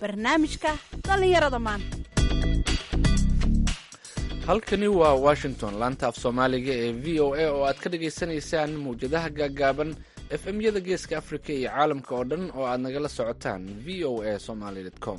barnaamijka dhallinyarada maanta halkani waa washington laanta af soomaaliga ee v o a oo aad ka dhagaysanaysaan mawjadaha gaagaaban f m yada geeska africa iyo caalamka oo dhan oo aad nagala socotaan v o a somaly com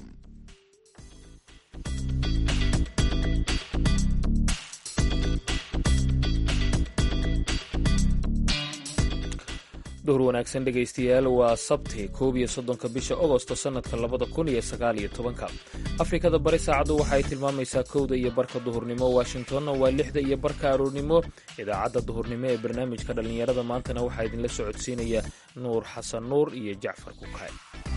dhowr wanaagsan dhegaystayaal waa sabti koob iyo soddonka bisha ogosto sannadka labada kun iyo sagaal iyo tobanka afrikada bari saacaddu waxay tilmaamaysaa kowda iyo barka duhurnimo washingtonna waa lixda iyo barka aroornimo idaacadda duhurnimo ee barnaamijka dhallinyarada maantana waxaa idinla socodsiinaya nuur xasan nuur iyo jacfar kukaay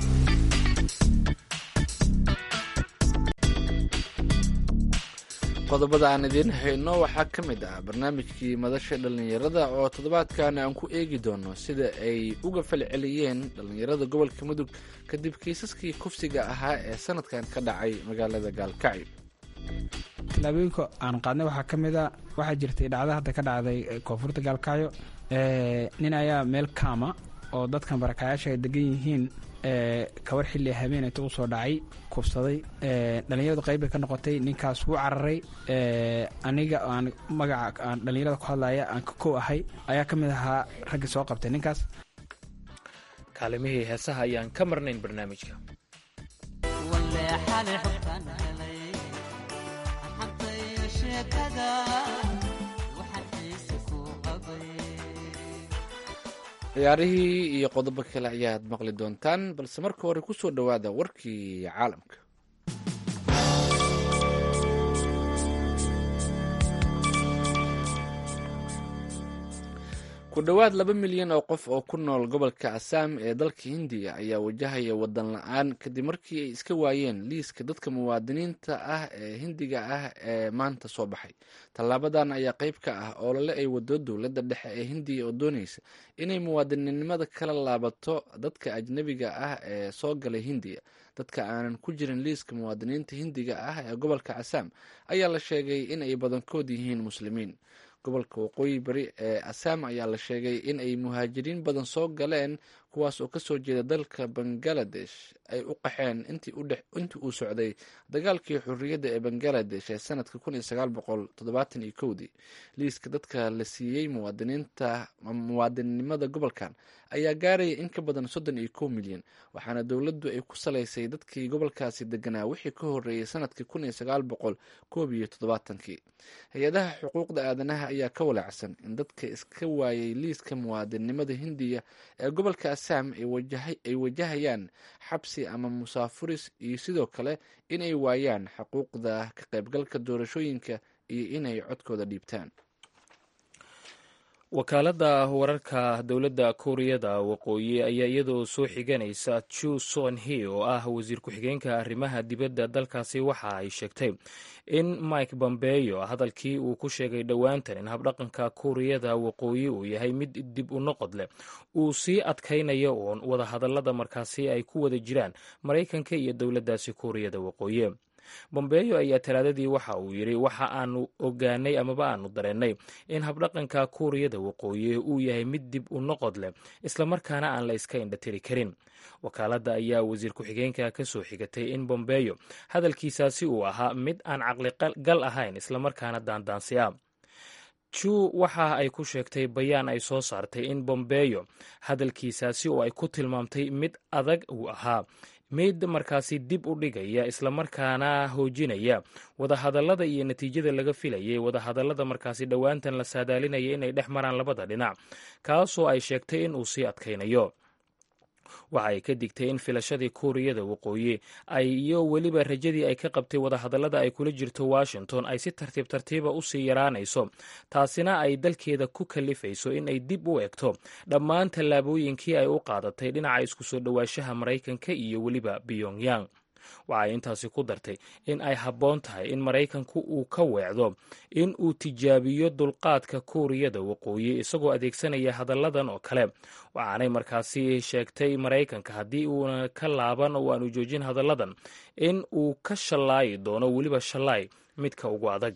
qodobada aan idiin hayno waxaa ka mid ah barnaamijkii madasha dhallinyarada oo toddobaadkan aan ku eegi doono sida ay uga falceliyeen dhallinyarada gobolka mudug kadib kiisaskii kufsiga ahaa ee sanadkan ka dhacay magaalada gaalkacyo tallaabooyinka aan qaadnay waxaa ka mid a waxaa jirtay dhacda hadda ka dhacday koonfurta gaalkacyo nin ayaa meel kaama oo dadkan barakaayaasha ay degan yihiin kawar xilli habeenayta u soo dhacay kufsaday dhallinyaradu qayb bay ka noqotay ninkaas wuu cararay aniga aan magaca aan dhallinyarada ku hadlaya aan ka kow ahay ayaa ka mid ahaa raggii soo qabtay ninkaas kaalimihii heesaha ayaan ka marnayn barnaamijka ciyaarihii iyo qodobo kale ayaad maqli doontaan balse marka hore ku soo dhowaada warkii caalamka ku dhowaad laba milyan oo qof oo ku nool gobolka asaam ee dalka hindiya ayaa wajahaya wadan la-aan kadib markii ay iska waayeen liiska dadka muwaadiniinta ah ee hindiga ah ee maanta soo baxay tallaabadan ayaa qayb ka ah olole ay wado dowladda dhexe ee hindiya oo doonaysa inay muwaadininimada kala laabato dadka ajnebiga ah ee soo galay hindiya dadka aanan ku jirin liiska muwaadiniinta hindiga ah ee gobolka asaam ayaa la sheegay in ay badankood yihiin muslimiin gobolka waqooyi bari ee asaam ayaa la sheegay in ay muhaajiriin badan soo galeen kuwaas oo kasoo jeeda dalka bangaladesh ay u qaxeen intii uu socday dagaalkii xurriyadda ee bangaladesh ee sanadka dii liiska dadka la siiyey muwaadiniinta muwaadinnimada gobolkan ayaa gaaraya in ka badan soddon iyo kow milyan waxaana dowladdu ay ku salaysay dadkii gobolkaasi deganaa wixii ka horreeyey sanadkii kii hay-adaha xuquuqda aadanaha ayaa ka walaacsan in dadka iska waayay liiska muwaadinnimada hindiya ee gobolka asaam ay wajahayaan xabsi ama musaafuris iyo sidoo kale in ay waayaan xuquuqda ka qaybgalka doorashooyinka iyo inay codkooda dhiibtaan wakaaladda wararka dowladda kuuriyada waqooyi ayaa iyadoo soo xiganaysa chu son he oo ah wasiir ku-xigeenka arrimaha dibadda dalkaasi waxa ay sheegtay in mike bombeyo hadalkii uu ku sheegay dhowaantan in habdhaqanka kuuriyada waqooyi uu yahay mid dib u noqod leh uu sii adkaynayo uun wadahadallada markaasi ay ku wada jiraan maraykanka iyo dowladdaasi kuuriyada waqooyi bombeyo ayaa talaadadii waxa uu yidhi waxa aanu ogaanay amaba aanu dareennay in habdhaqanka kuuriyada waqooyi uu yahay mid dib u noqod leh islamarkaana aan la iska indhatiri karin wakaaladda ayaa wasiir ku-xigeenka ka soo xigatay in bombeyo hadalkiisaasi uu ahaa mid aan caqligal ahayn islamarkaana daandaansi ah ju waxa ay ku sheegtay bayaan ay soo saartay in bombeyo hadalkiisaasi oo ay ku tilmaamtay mid adag uu ahaa mid markaasi dib u dhigaya islamarkaana hoojinaya wadahadallada iyo natiijada laga filayay wadahadallada markaasi dhowaantan la saadaalinaya inay dhex maraan labada dhinac kaasoo ay sheegtay in uu sii adkaynayo waxa ay ka digtay in filashadii kuuriyada waqooyi ay iyo weliba rajadii ay ka qabtay wadahadallada ay kula jirto washington ay si tartiib tartiiba usii yaraanayso taasina ay dalkeeda ku kalifayso in ay dib u egto dhammaan tallaabooyinkii ay u qaadatay dhinaca isku soo dhowaanshaha maraykanka iyo weliba pyongyang waxay intaasi ku dartay in ay habboon tahay in maraykanku uu ka weecdo in uu tijaabiyo dulqaadka kuuriyada waqooyi isagoo adeegsanaya hadalladan oo kale waxaanay markaasi sheegtay maraykanka haddii uuna ka laaban oo aanu joojin hadalladan in uu ka shallaayi doono weliba shallaay midka ugu adag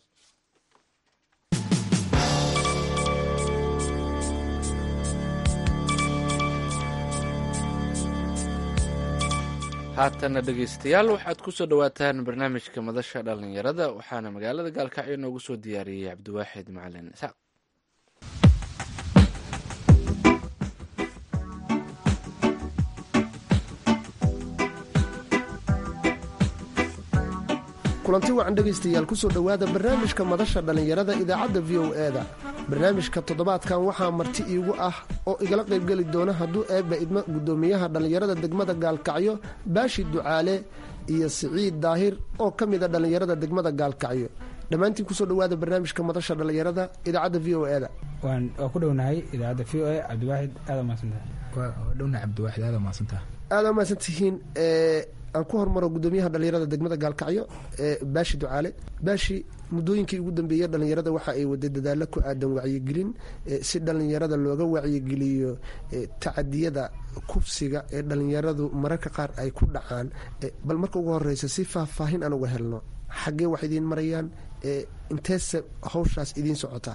haatanna dhegaystayaal waxaad ku soo dhowaataan barnaamijka madasha dhallinyarada waxaana magaalada gaalkacyo noogu soo diyaariyey cabdiwaaxid macalin isaaq kulanti wacan dhegaystayaal kusoo dhowaada barnaamijka madasha dhallinyarada idaacadda v o e-da barnaamijka toddobaadkan waxaa marti iigu ah oo igala qaybgeli doona hadduu eebba idmo guddoomiyaha dhallinyarada degmada gaalkacyo baashi ducaale iyo siciid daahir oo ka mida dhallinyarada degmada gaalkacyo dhammaantiin kusoo dhowaada barnaamijka madasha dhallinyarada idaacadda v o e-da waan waa ku dhownahay idaacadda v o e cabdiwaaxid aada maadsantahay dhowna cabdiwaaxid aada maadsantaha aada mahadsan tihiin aan ku hormaro guddoomiyaha dhallinyarada degmada gaalkacyo baashi ducaale baashi muddooyinkii ugu dambeeyey dhallinyarada waxa ay waday dadaalo ku aadan wacyigelin si dhallinyarada looga wacyigeliyo tacadiyada kufsiga ee dhallinyaradu mararka qaar ay ku dhacaan bal marka ugu horeysa si faahfaahin aan uga helno xaggee wax idiin marayaan inteese hawshaas idiin socotaa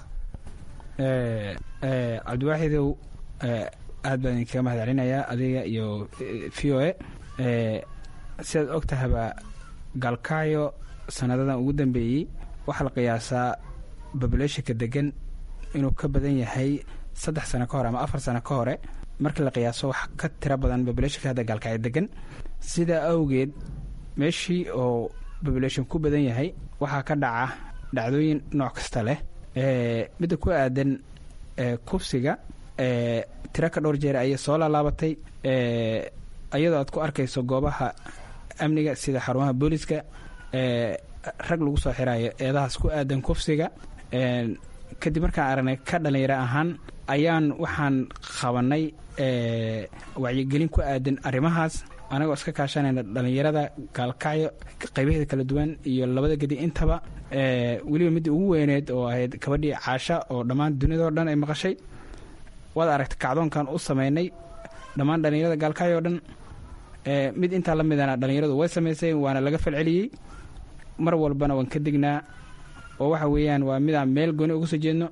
cabdiwaaxidow aad baan idinkaga mahad celinayaa adiga iyo v o e sidaad og tahaba gaalkacyo sanadadan ugu dambeeyey waxaa la qiyaasaa babulationka degan inuu ka badan yahay saddex sano ka hore ama afar sano ka hore markii la qiyaaso wax ka tiro badan babulationka hadda gaalkacyo degan sidaa awgeed meeshii oo babulation ku badan yahay waxaa ka dhaca dhacdooyin nooc kasta leh midda ku aadan kufsiga tiro ka dhowr jeer ayay soo laalaabatay iyadoo aad ku arkayso goobaha amniga sida xarumaha booliska rag lagu soo xirayo eedahaas ku aadan kufsiga kadib markaan aragnay ka dhalinyaro ahaan ayaan waxaan qabanay wacyigelin ku aadan arrimahaas anagoo iska kaashanayna dhallinyarada gaalkacyo qaybaheeda kala duwan iyo labada gedi intaba weliba midda ugu weyneed oo ahayd kabadhii caasha oo dhammaan duniyadao dhan ay maqashay waad aragtay kacdoonkan u sameynay dhammaan dhallinyarada gaalkacyo o dhan mid intaa la midana dhallinyaradu way samaysay waana laga falceliyey mar walbana waan ka degnaa oo waxa weeyaan waa midaan meel gooni uga soo jeedno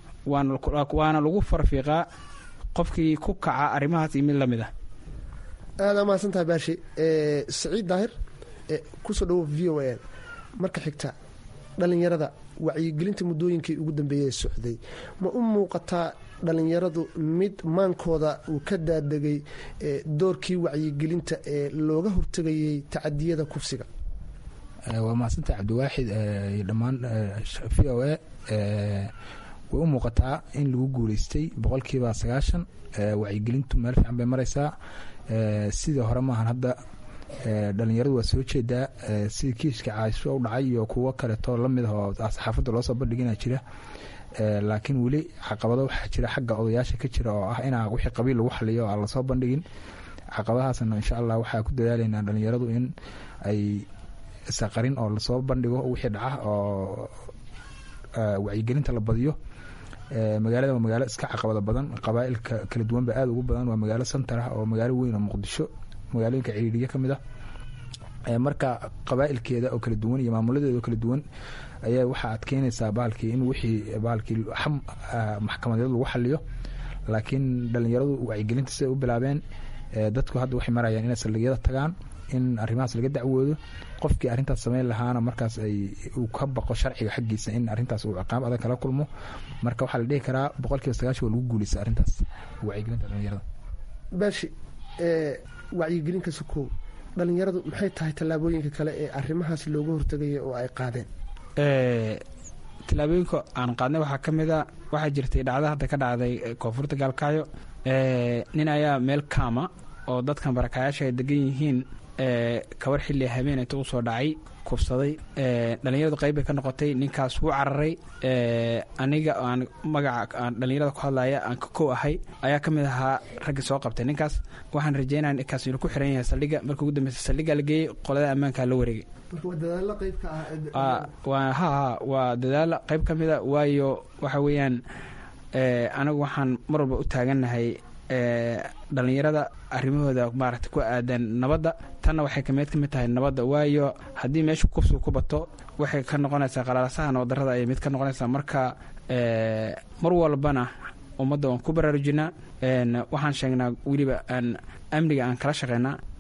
waana lagu farfiiqaa qofkii ku kaca arrimahaas iyo mid la mid ah aada mahadsantaha baashi saciid daahir kusoo dhawo v o a marka xigta dhallinyarada wacyigelinta muddooyinkii ugu dambeeyey socday ma u muuqataa dhallinyaradu mid maankooda uu ka daadegay doorkii wacyigelinta ee looga hortegayay tacadiyada kufsiga waa mahadsantaha cabdiwaaxid iyo dhammaan v o a way u muuqataa in lagu guuleystay boqolkiiba sagaashan wacyigelintu meel fiican bay maraysaa sidii hore maahan hadda dhalinyaradu waa soo jeedaa sidii kiiska caasho u dhacay iyo kuwo kaleeto lamid ah oo saxaafadda loosoo bandhigina jira laakiin weli caqabado waxaa jira xagga odayaasha ka jira oo ah inaa wixii qabiil lagu xaliyo oo aan lasoo bandhigin caqabadahaasna insha allah waxaa ku dadaalaynaa dhalinyaradu in ay saqarin oo lasoo bandhigo wixii dhaca oo wacyigelinta la badiyo magaalada waa magaalo iska caqabado badan qabaailka kala duwanba aada ugu badan waa magaalo santar ah oo magaalo weyn oo muqdisho magaalooyinka ciriiriya ka mid ah marka qabaailkeeda oo kala duwan iyo maamuladeeda oo kala duwan ayaa waxaa adkeynaysaa bahalkii in wixii bahalkii maxkamadeed lagu xaliyo laakiin dhalinyaradu wacyigelinta siday u bilaabeen dadku hadda waxay marayaan inay saldhigyada tagaan in arrimahaas laga dacwoodo qofkii arrintaas sameyn lahaana markaas ay uu ka baqo sharciga xaggiisa in arrintaas uu ciqaab adag kala kulmo marka waxaa la dhihi karaa boqolkiiba sagaashan waa lagu guuleysta arrintaas wacyigelinta dhalinyarada baashi wacyigelinka sukow dhalinyaradu maxay tahay tallaabooyinka kale ee arrimahaas looga hortegaya oo ay qaadeen tallaabooyinka aan qaadnay waxaa ka mid a waxaa jirtay dhacda hadda ka dhacday koonfurta gaalkacyo nin ayaa meel kaama oo dadkan barakaayaasha ay degan yihiin kabar xilli habeen inta u soo dhacay kubsaday dhalinyaradu qayb bay ka noqotay ninkaas wuu cararay aniga aan magaca aan dhalinyarada ku hadlaya aan ka kow ahay ayaa ka mid ahaa raggii soo qabtay ninkaas waxaan rajeynaya ninkaas inuu ku xiran yahay saldhigga markii ugu dambeysa saldhiggaa la geeyey qolada ammaankaa la wareegay ha ha waa dadaalo qayb ka mida waayo waxa weeyaan anigu waxaan mar walba u taagannahay dhalinyarada arrimahooda maaragta ku aadan nabadda tanna waxay kameed ka mid tahay nabadda waayo haddii meesha kufsiga ku bato waxay ka noqonaysaa qalalasaha nabaddarrada ayay mid ka noqonaysaa marka mar walbana ummadda waan ku baraarujinaa waxaan sheegnaa weliba aan amniga aan kala shaqeynaa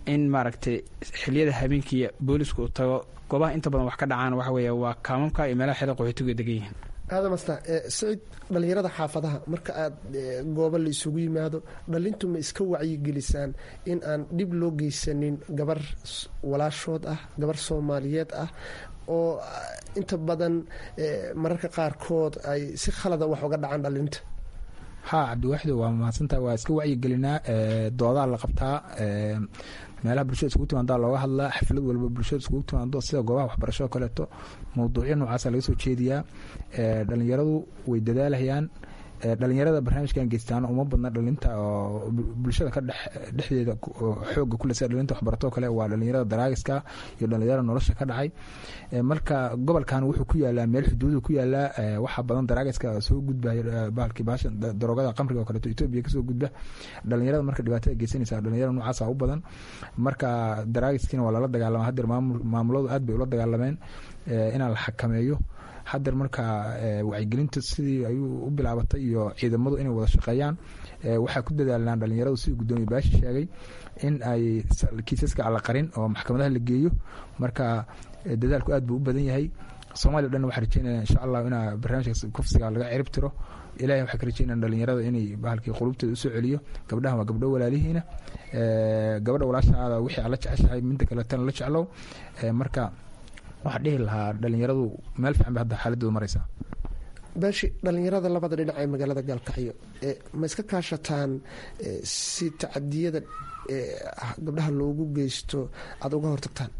in maaragtay xiliyada habeenkiiya boolisku uu tago goobaha inta badan wax ka dhacaan waxa weeye waa kaamamka iyo meelaha xeeda qaxootigu degan yihiin aadan asta siciid dhallinyarada xaafadaha marka aad goobo la isugu yimaado dhallintu ma iska wacyigelisaan in aan dhib loo geysanin gabar walaashood ah gabar soomaaliyeed ah oo inta badan mararka qaarkood ay si khalada wax uga dhacaan dhallinta ha cabdiwaaxid waa mahadsantaha waa iska wacyigelinaa doodaa la qabtaa meelaha bulshada iskugu timaadaa looga hadlaa xaflad walba bulshada iskugu timaado sida goobaha waxbarasho oo kaleeto mawduucyo noocaasa laga soo jeediyaa dhalinyaradu way dadaalahayaan dhalinyarada barnaamijkan geystaan uma badna dhalinta oo bulshada ka dhexdeeda xooga kule sida dhalinta waxbaratoo kale waa dhalinyarada daraagiska iyo dhalinyarada nolosha ka dhacay marka gobolkan wuxuu ku yaalaa meel xuduudu ku yaalaa waxaa badan daraagiska soo gudbaya bahalkii baasha daroogada qamriga oo kaleeto etoobiya kasoo gudba dhalinyarada marka dhibaatada geysanaysa dhalinyarada noocaasa u badan marka daraagiskiina waa lala dagaalama hadeer maamuladu aad bay ula dagaalameen inaan la xakameeyo hadeer marka wacyigelinta sidii ayuu u bilaabatay iyo ciidamadu inay wada shaqeeyaan waxaa ku dadaalaan dhalinyaradu sidii gudoomiye baashi sheegay in ay kiisaska alla qarin oo maxkamadaha la geeyo marka dadaalku aad buu u badan yahay soomaliya o dhan waxaa rajeynaya insha allah inaa barnaamijkaas kufsiga laga cirib tiro ilahay waxaa ka rajeynaya dhalinyarada inay bahalkii qulubteeda usoo celiyo gabdhahan waa gabdho walaalihiina gabadha walaashaada wixii aad la jeceshahay midda kaletana la jeclow marka waxaa dhihi lahaa dhalinyaradu meel fiican bay hadda xaaladooda mareysaa baashi dhalinyarada labada dhinac ee magaalada gaalkacyo ma iska kaashataan si tacadiyada gabdhaha loogu geysto aada uga hortagtaan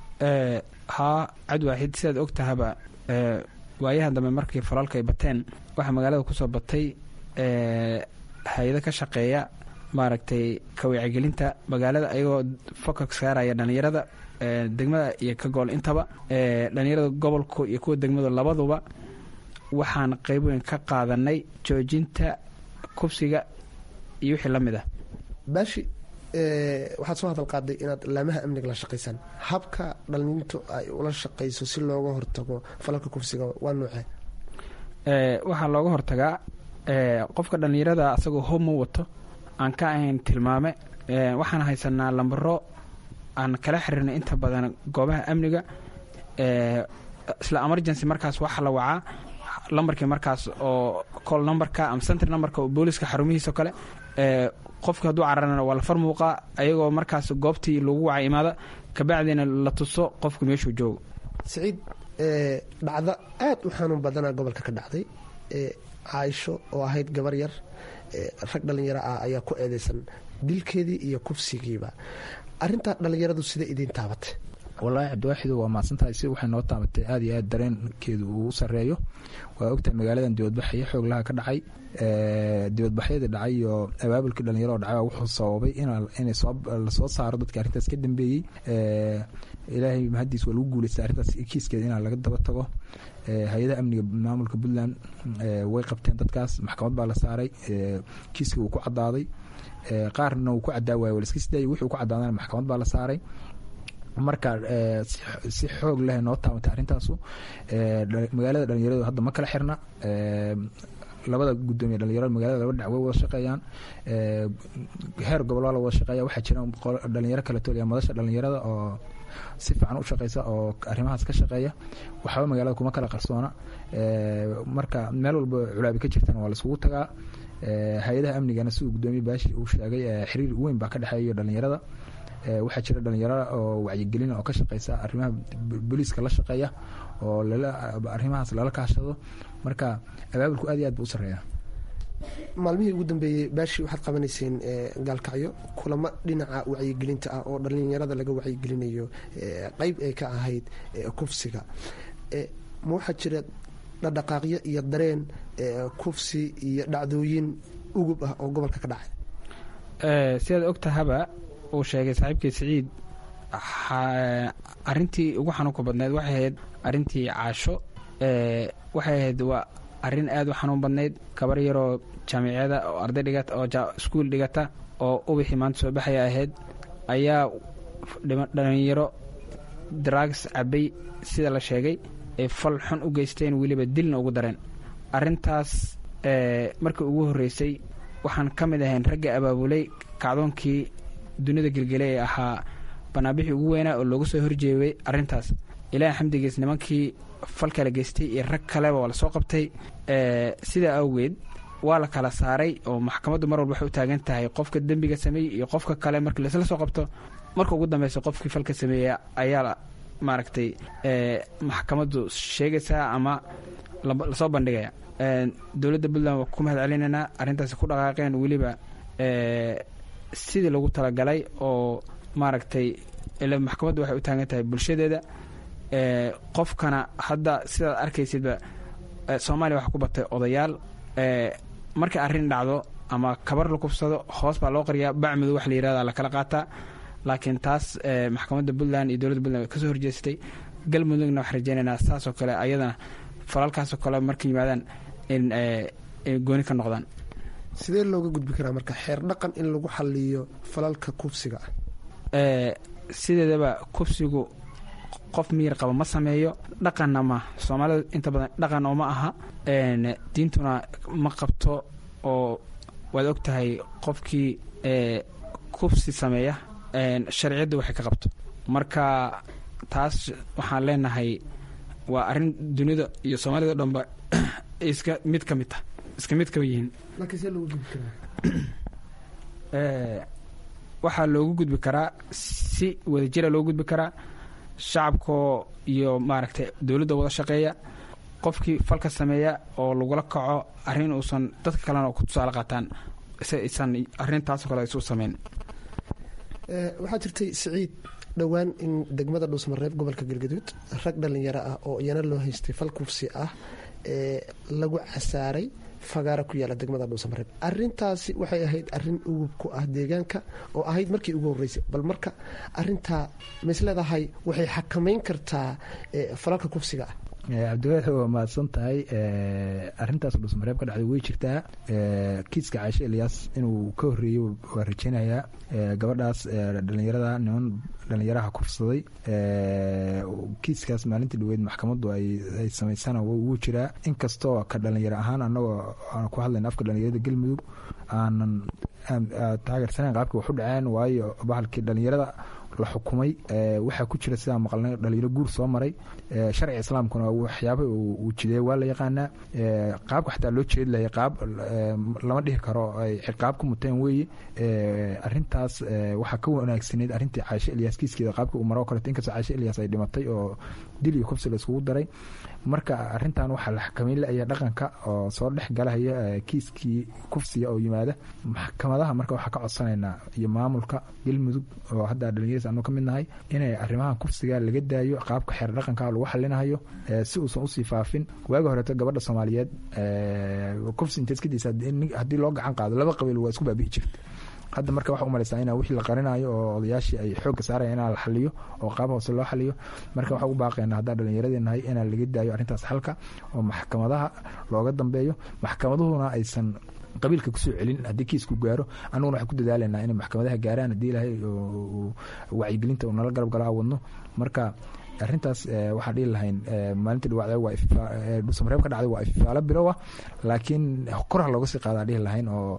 haa cadwaaxid sidaad og tahaba waayahan dambe markii falaalka ay bateen waxaa magaalada kusoo batay hay-ado ka shaqeeya maaragtay kawacyigelinta magaalada ayagoo foka saaraya dhalinyarada degmada iyo ka gool intaba dhalinyarada gobolku iyo kuwa degmadu labaduba waxaan qeyb weyn ka qaadanay joojinta kubsiga iyo wixii la mid ah baashi waxaad soo hadal qaaday inaad laamaha amniga la shaqaysaan habka dhalintu ay ula shaqayso si looga hortago falalka kubsiga waa noocee waxaa looga hortagaa qofka dhalinyarada asagoo hob ma wato aan ka ahayn tilmaame waxaan haysanaa lambaro aan kala xiriirnay inta badan goobaha amniga isla emergency markaas waxaa la wacaa lambarkii markaas oo col numberka ama centry numberka oo booliska xarumihiisa o kale qofkii hadduu cararana waa la far muuqaa ayagoo markaas goobtii lagu wacay imaada kabacdiina la tuso qofku meeshuu joogo siciid dhacdo aad u xanuun badana gobolka ka dhacday caaisho oo ahayd gabar yar rag dhalinyaro ah ayaa ku eedeysan dilkeedii iyo kufsigiiba arintaa dhalinyaradu sida idiin taabatay wallaahi cabdiwaaxidu waa mahadsantahay si waxay noo taabatay aad iyo aad dareenkeedu uu sareeyo waa ogtahay magaaladan dibadbaxyo xooglaha ka dhacay dibadbaxyadii dhacay iyo abaabulkii dhalinyaro dhacay wuxuu sababay inay lasoo saaro dadka arrintaas ka dambeeyey ilaahay mahadiis waa lagu guuleystay arrintaas kiiskeeda inaa laga daba tago hay-adaha amniga maamulka puntland way qabteen dadkaas maxkamad baa la saaray kiiska wuu ku cadaaday qaarna wuu ku cadaa waay walaska sidaayay wuxuu ku cadaadana maxkamad baa la saaray marka si xoog leh noo taabatay arrintaasu magaalada dhalinyaradu hadda ma kala xirna labada gudoomiye dhalinyarada magalada laba dhinac way wada shaqeeyaan heer gobol waa la wada shaqeeya waxaa jira dhalinyaro kale toliya madasha dhalinyarada oo si fiican u shaqeysa oo arrimahaas ka shaqeeya waxba magaalada kuma kala qarsoona marka meel walba culaabi ka jirtana waa laiskugu tagaa hay-adaha amnigana siduu gudoomiye baashi uu sheegay xiriir weyn baa ka dhexeeya dhalinyarada waxaa jira dhalinyaro oo wacyigelin oo ka shaqeysa arrimaha booliiska la shaqeeya oo arrimahaas lala kaashado marka abaabulku aad iyo aad buu u sareeya maalmihii ugu dambeeyey baashi waxaad qabanayseen gaalkacyo kulamo dhinaca wacyigelinta ah oo dhalinyarada laga wacyigelinayo qeyb ay ka ahayd kufsiga ma waxaa jira dhadhaqaaqyo iyo dareen kufsi iyo dhacdooyin ugub ah oo gobolka ka dhacay sidaad ogtahaba uu sheegay saaxiibkii siciid arintii ugu xanuunka badneyd waxay ahayd arintii caasho waxay ahayd waa arin aad u xanuun badnayd gabar yaroo jaamiciyada oo arday dhigata oo iskuul dhigata oo ubixii maanta soo baxaya ahayd ayaa dhalinyaro drags cabay sida la sheegay ay fal xun u geysteen weliba dilna ugu dareen arintaas markii ugu horreysay waxaan ka mid ahayn ragga abaabulay kacdoonkii dunida gelgelay ee ahaa banaanbixii ugu weynaa oo loogu soo horjeeday arrintaas ilaahay xamdigiis nimankii falkala geystay iyo rag kaleba waa lasoo qabtay sidaa awgeed waa la kala saaray oo maxkamaddu mar walba waxay u taagan tahay qofka dembiga sameeyey iyo qofka kale markii laisla soo qabto marka ugu dambeysa qofkii falka sameeya ayaa maaragtay maxkamaddu sheegaysaa ama lasoo bandhigaya dowladda puntland waa ku mahad celinaynaa arrintaasi ku dhaqaaqeen weliba sidii lagu talagalay oo maaragtay ila maxkamaddu waxay u taagan tahay bulshadeeda qofkana hadda sidaad arkaysidba soomaaliya waxaa ku batay odayaal markay arrin dhacdo ama kabar la kubsado hoos baa loo qariyaa bacmudu wax la yirahda lakala qaataa laakiin taas maxkamadda puntland iyo dowladda puntland way kasoo horjeestay galmudugna waxaan rajeynaynaa saasoo kale ayadana falalkaasoo kale markay yimaadaan in gooni ka noqdaan sidee looga gudbi karaa marka xeer dhaqan in lagu xaliyo falalka kufsiga ah sideedaba kufsigu qof miyir qaba ma sameeyo dhaqanna ma soomaalida inta badan dhaqan oo ma aha diintuna ma qabto oo waad og tahay qofkii kufsi sameeya sharciyadda waxay ka qabto marka taas waxaan leenahay waa arrin dunida iyo soomaalida o dhanba iska mid ka mid tah iska mid kaba yihiin waxaa loogu gudbi karaa si wadajira loogu gudbi karaa shacabkoo iyo maaragtay dowladda wada shaqeeya qofkii falka sameeya oo lagula kaco arrin uusan dadka kalena ku tusaale qaataan isan arrintaasoo kale isu sameyn waxaa jirtay siciid dhowaan in degmada dhuusmareeb gobolka galgaduud rag dhallinyaro ah oo iyana loo haystay fal kufsi ah ee lagu casaaray fagaara ku yaala degmada dhuusamareeb arintaasi waxay ahayd arin ugub ku ah deegaanka oo ahayd markii ugu horeysay bal marka arintaa maisleedahay waxay xakamayn kartaa falalka kufsiga ah cabdiwaaxi waa mahadsan tahay arintaas dhusmareeb ka dhacday way jirtaa kiiska caashe elyaas inuu ka horeeyey waa rajeynayaa gabadhaas dhalinyarada niman dhalinyaraha kufsaday kiiskaas maalintii dhaweyd maxkamaddu ay samaysana wuu jiraa inkastoo ka dhalinyaro ahaan anagoo aan ku hadlayna afka dhalinyarada galmudug aanan taageersanayn qaabkii wax u dhaceen waayo bahalkii dhalinyarada la xukumay waxaa ku jira sidaa maqalnay dhalinyaro guur soo maray sharciga islaamkuna waxyaaba uu jideey waa la yaqaanaa qaabka xataa loo jeedi lahay qaab lama dhihi karo ay ciqaab ku muteen weeye arintaas waxaa ka wanaagsaneyd arrintii caashe elyaas kiiskeeda qaabka uu maro kaleto inkastoo caashe elyaas ay dhimatay oo dil iyo kufsi la iskugu daray marka arintan waxaa la xakameyn la-aya dhaqanka oo soo dhex galahaya kiiskii kufsiga oo yimaada maxkamadaha marka waxaa ka codsanaynaa iyo maamulka galmudug oo hadda dhalinyaradiis anu ka mid nahay inay arrimahan kufsiga laga daayo qaabka xeer dhaqanka lagu xalinahayo si uusan usii faafin waagi horeeto gabadha soomaaliyeed kufsi inta iskadiisa haddii loo gacan qaado laba qabiil waa isku baabi'i jirta hadda marka waxa umalaysaa in wixii la qarinayo oo odayaashii ay xoogga saaraya inaa la xaliyo oo qaab hoose loo xaliyo marka waxaa u baaqeena haddaan dhalinyaradeenahay inaan laga daayo arrintaas xalka oo maxkamadaha looga dambeeyo maxkamaduhuna aysan qabiilka kusoo celin haddii kiisku gaaro annaguna waxaan ku dadaalanaa inay maxkamadaha gaaraan haddii ilaahay wacyigelinta uu nala garab gala wadno marka arrintaas waxaan dhihi lahayn maalintii dhawacda waa dhuusamareeb ka dhacday waa ififaalo bilow ah laakiin korha looga sii qaadaa dhihi lahayn oo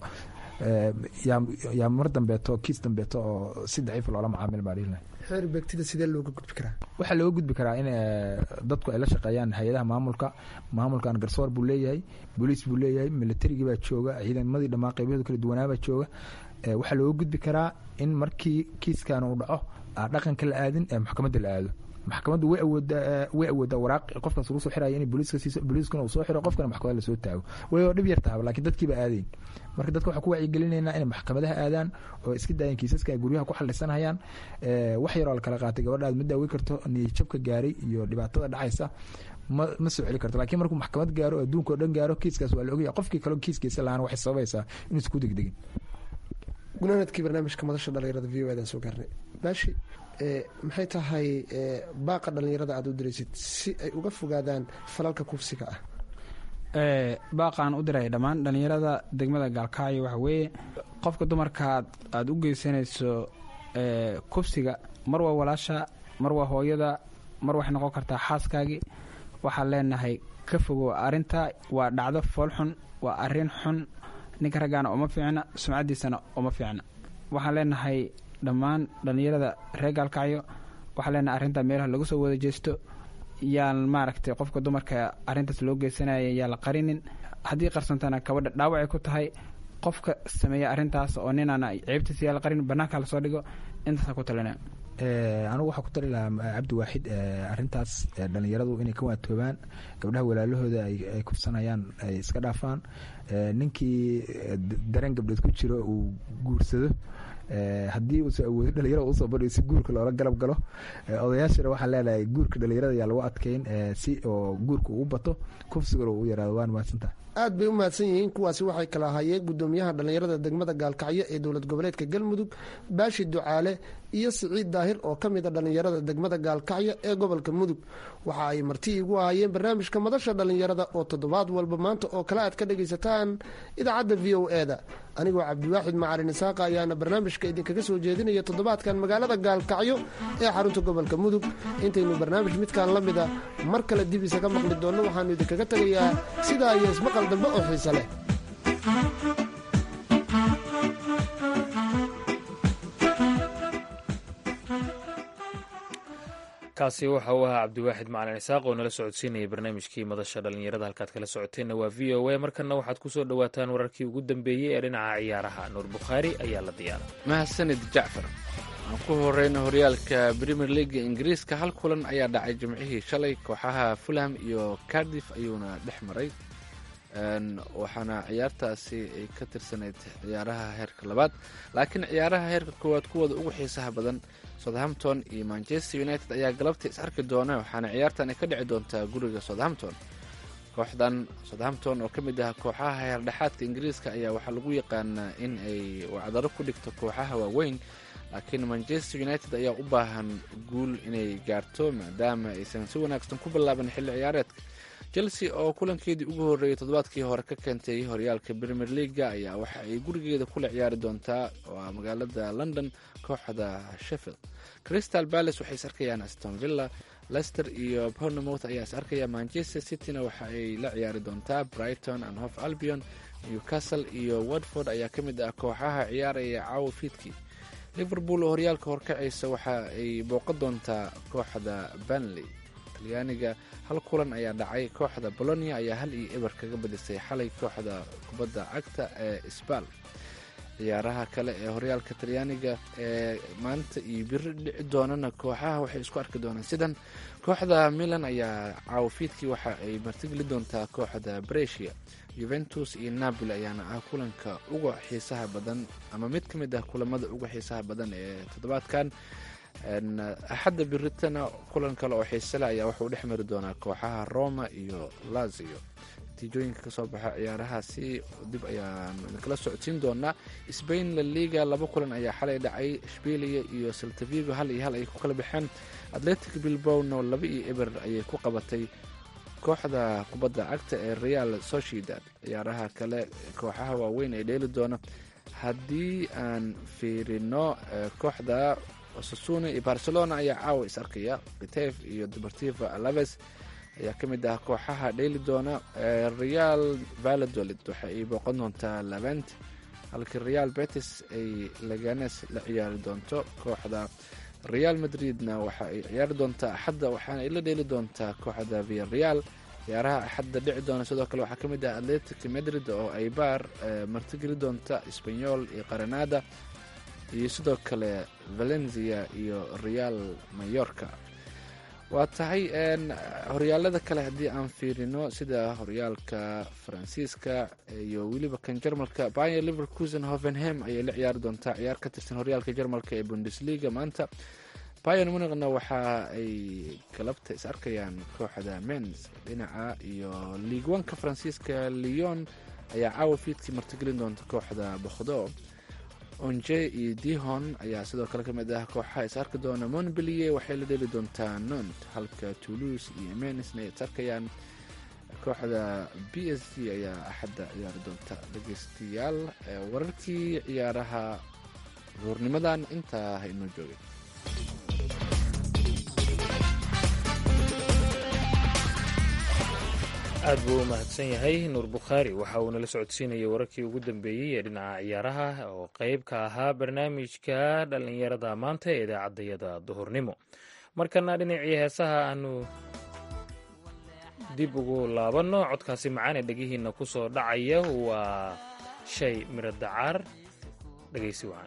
yaa mar dambeeto kiis dambeeto oo si daciif loola macaamil baa dhihi lahayn xeer beegtida sidee looga gudbi karaa waxaa looga gudbi karaa in dadku ay la shaqeeyaan hay-adaha maamulka maamulkan garsoor buu leeyahay booliis buu leeyahay militarigii baa jooga ciidamadii dhammaan qeybyahooda kala duwanaabaa jooga waxaa looga gudbi karaa in markii kiiskan uu dhaco dhaqanka la aadin ee maxkamadda la aado maxkamaddu way awoodaa way awoodaa waraaq qofkaas lagu soo xiraya in booliiska siiso booliiskuna uu soo xiro qofkana maxkamada lasoo taago way oo dhib yar tahaba laakiin dadkiiba aadayn marka dadka waxaa ku wacyigelinaynaa inay maxkamadaha aadaan oo iska daayeen kiisaska ay guryaha ku xalisanayaan wax yaroo la kala qaatay gabadha aad ma daaweyn karto niyadjabka gaaray iyo dhibaatada dhacaysa ma ma soo celi karto lakiin markuu maxkamad gaaro adduunka oo dhan gaaro kiiskaas waa la ogaya qofkii kaleo kiiskiisa lahaan waxay sababaysaa inuusan ku degdegin gunaanadkii barnaamijka madasha dhalinyarada v o adan soo gaarnay baashi maxay tahay baaqa dhalinyarada aada u diraysid si ay uga fogaadaan falalka kufsiga ah baaqaan u diray dhammaan dhalinyarada degmada gaalkacyo waxa weeye qofka dumarkaad aada u geysanayso kufsiga mar waa walaasha mar waa hooyada mar waxay noqon kartaa xaaskaagii waxaan leenahay ka fogow arrinta waa dhacdo fool xun waa arrin xun ninka raggaana uma fiicna sumcaddiisana uma fiicna waxaan leenahay dhammaan dhallinyarada reer gaalkacyo waxaa leenahay arrinta meelaha lagu soo wada jeesto yaan maaragtay qofka dumarka arrintaas loo geysanaya yaa la qarinin haddii qarsantana kabadha dhaawacay ku tahay qofka sameeya arrintaas oo ninaana ceebtiisa yaa la qarin bannaanka lasoo dhigo intaasa ku talina anigu waxaa ku tali lahaa cabdi waaxid arrintaas dhallinyaradu inay ka waatoobaan gabdhaha walaalahooda ay kufsanayaan ay iska dhaafaan ninkii dareen gabdheed ku jiro uu guursado haddii uusa awoodo dhalinyarada usoo badhiyo si guurka loola galab galo odayaashana waxaa leenahay guurka dhalinyarada yaa lagu adkeyn si oo guurka ugu bato kufsigana uu yaraado waan mahadsantaha aad bay u mahadsan yihiin kuwaasi waxay kala ahaayeen gudoomiyaha dhallinyarada degmada gaalkacyo ee dowlad goboleedka galmudug baashi ducaale iyo siciid daahir oo ka mid a dhallinyarada degmada gaalkacyo ee gobolka mudug waxa ay marti igu ahaayeen barnaamijka madasha dhallinyarada oo toddobaad walba maanta oo kale aad ka dhagaysataan idaacadda v o e da anigoo cabdiwaaxid macalin isaaqa ayaana barnaamijka idinkaga soo jeedinaya toddobaadkan magaalada gaalkacyo ee xarunta gobolka mudug intaynu barnaamij midkaan la mida mar kale dib isaga maqli doonno waxaanu idinkaga tegayaa sidaa iyo ismaqal dambe oo xiise leh kaasi waxa uu ahaa cabdiwaaxid macalin isaaq oo nala socodsiinayay barnaamijkii madasha dhallinyarada halkaad kala socoteenna waa v o a markana waxaad ku soo dhowaataan wararkii ugu dambeeyey ee dhinaca ciyaaraha nuur bukhaari ayaa la diyaaray mahadsanid jacfar aan ku horeyna horyaalka premier leaga ingiriiska hal kulan ayaa dhacay jimcihii shalay kooxaha fulham iyo cardiff ayuuna dhex maray waxaana ciyaartaasi ay ka tirsanayd ciyaaraha heerka labaad laakiin ciyaaraha heerka koowaad kuwooda ugu xiisaha badan southampton iyo manchester united ayaa galabta is arki doona waxaana ciyaartan ay ka dhici doontaa guriga southampton kooxdan southampton oo ka mid ah kooxaha heerdhexaadka ingiriiska ayaa waxaa lagu yaqaanaa in ay wacdaro ku dhigto kooxaha waaweyn laakiin manchester united ayaa u baahan guul inay gaarto maadaama aysan si wanaagsan ku bilaaban xilli ciyaareedka chelsea oo kulankeedii ugu horreeyay toddobaadkii hore ka keentay horyaalka premier leaga ayaa waxa ay gurigeeda kula ciyaari doontaa waa magaalada london kooxda sheffield crystal palace waxay is arkayaan aston villa lester iyo bournemouth ayaa is arkaya manchester cityna waxa ay la ciyaari doontaa brighton and hof albion newcastle iyo watford ayaa ka mid ah kooxaha ciyaaraya caawa fiidkii liverpool oo horyaalka horkacaysa waxa ay booqan doontaa kooxda banley talyaaniga hal kulan ayaa dhacay kooxda bolonia ayaa hal iyo eber kaga badisay xalay kooxda kubadda cagta ee sbal ciyaaraha kale ee horyaalka talyaaniga ee maanta iyo biri dhici doonana kooxaha waxay isku arki doonaan sidan kooxda milan ayaa caawafiidkii waxa ay martigeli doontaa kooxda bresia juventus iyo napoli ayaana ah kulanka uga xiisaha badan ama mid ka mid ah kulamada uga xiisaha badan ee toddobaadkan axadda biritana kulan kale oo xiisele ayaa wuxuu dhex mari doonaa kooxaha roma iyo lazio natiijooyinka kasoo baxa ciyaarahaasi dib ayaan kala socodsiin doonaa sbain la liga laba kulan ayaa xalay dhacay shbilia iyo saltavigo hal iyo hal ay ku kala baxeen atletic bilbowno laba iyo eber ayay ku qabatay kooxda kubadda cagta ee real sociedad ciyaaraha kale kooxaha waaweyn ee dheeli doona haddii aan fiirino kooxda osasuna iyo barcelona ayaa caawa is arkaya kitef iyo deportiva alaves ayaa ka mid ah kooxaha dheeli doona real valladolid waxa ay booqan doontaa levent halkii real betis ay laganes la ciyaari doonto kooxda real madridna waxa ay ciyaari doontaa axadda waxaana ay la dheeli doontaa kooxda via real ciyaaraha axadda dhici doona sidoo kale waxaa ka mid ah atletic madrid oo ay baar martigeli doonta sbanyol iyo qaranada iyo sidoo kale valencia iyo real mayorka waa tahay horyaalada kale haddii aan fiirino sida horyaalka faransiiska iyo weliba kan jarmalka bayer liverkusen hovenham ayay la ciyaari doontaa ciyaar ka tirsan horyaalka jarmalka ee bundesliga maanta bayer muniqna waxa ay galabta is arkayaan kooxda mens dhinaca iyo league oneka faransiiska leon ayaa caawa fiidkii martigelin doonta kooxda bokhdo onje iyo dihon ayaa sidoo kale ka mid ah kooxaha is arki doona monbelier waxay la dheli doontaa nont halka toulouse iyo menisna ay is arkayaan kooxda b s g ayaa axadda ciyaari doonta dhegeystayaal wararkii ciyaaraha duurnimadan intaa ha inoo joogay aad buu u mahadsan yahay nuur bukhaari waxa uu nala socodsiinayay wararkii ugu dambeeyey ee dhinaca ciyaaraha oo qeyb ka ahaa barnaamijka dhallinyarada maanta ee idaacaddayada duhurnimo markana dhinacii heesaha aanu dib ugu laabanno codkaasi macaan ee dhegihiinna ku soo dhacaya waa shay miro dacaar dhegaysi wacan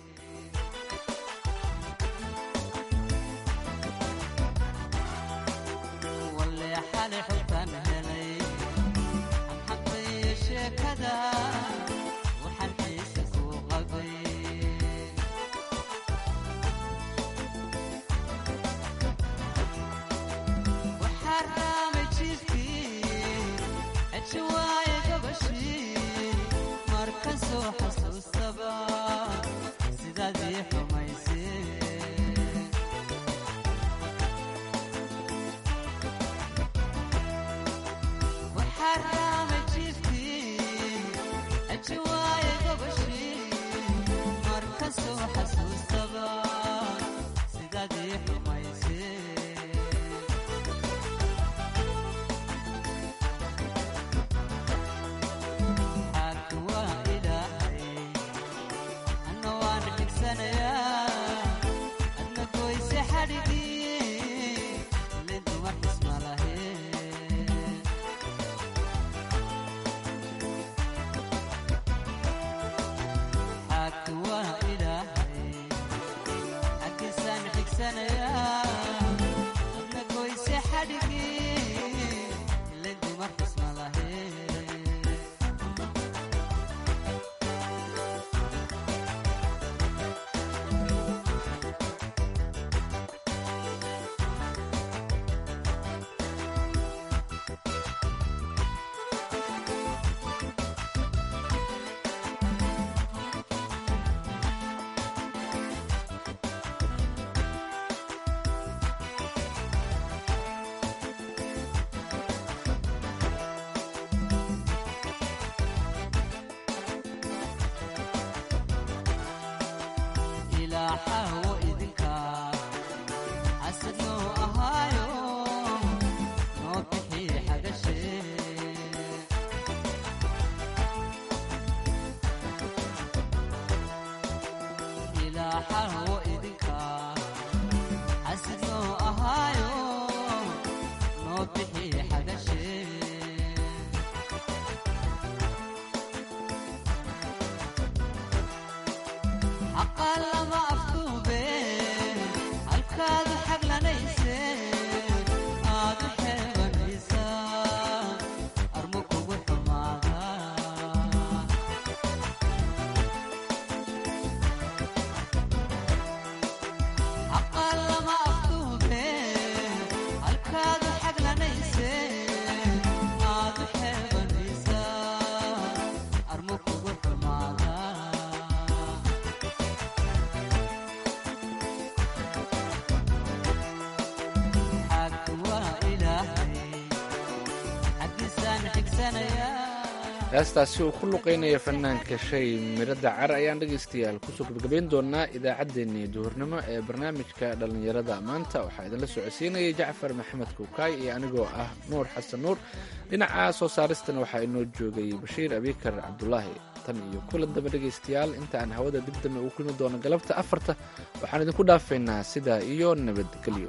heestaasi uu ku luqaynaya fanaanka shay miro dacar ayaan dhegaystayaal kusoo gabagabayn doonaa idaacaddeenii duhurnimo ee barnaamijka dhallinyarada maanta waxaa idinla socodsiinayay jacfar maxamed kuukaay iyo anigoo ah nuur xasan nuur dhinaca soo saaristana waxaa inoo joogay bashiir abikar cabdulaahi tan iyo kulan daba dhegaystayaal inta aan hawada dib dambe ugu kulmi doono galabta afarta waxaan idinku dhaafaynaa sidaa iyo nabadgelyo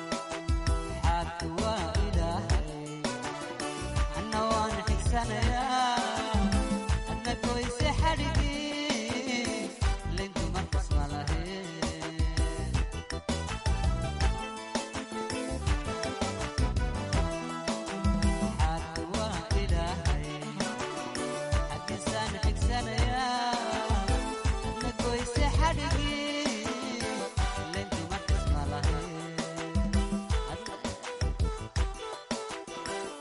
Sana